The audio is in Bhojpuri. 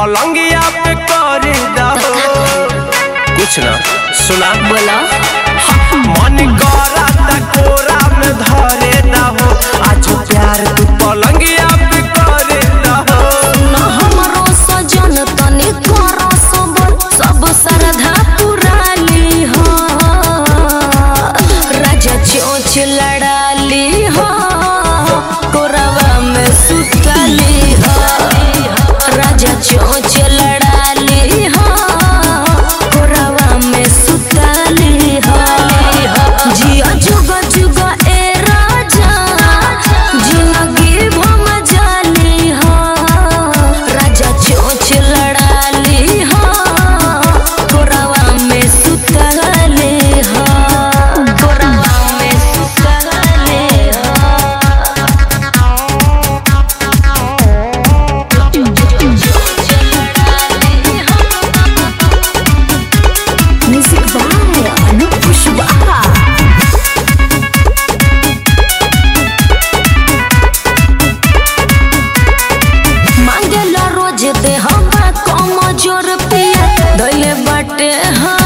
पलंगिया पे करे दहो कुछ ना सुना बोला मन करा त कोरा में धरे दहो आज प्यार तू पलंगिया पे करे दहो न हमरो सजन तनी करो सबर सब श्रद्धा पुराली हो राजा चोच लड़ाली हो कोरवा में सुतली हो राजा चोच लड़ाली हो कोरवा में सुतली हो जिया जुगा जुगा ए राजा जिंदगी भम जाली हो राजा चोच लड़ाली हो कोरवा में सुतली हो कोरवा में सुतली हो म्यूजिक बाय अनूप कुशवाहा मांगेला रोज दे हम कम जोर पिया दैले बाटे हाँ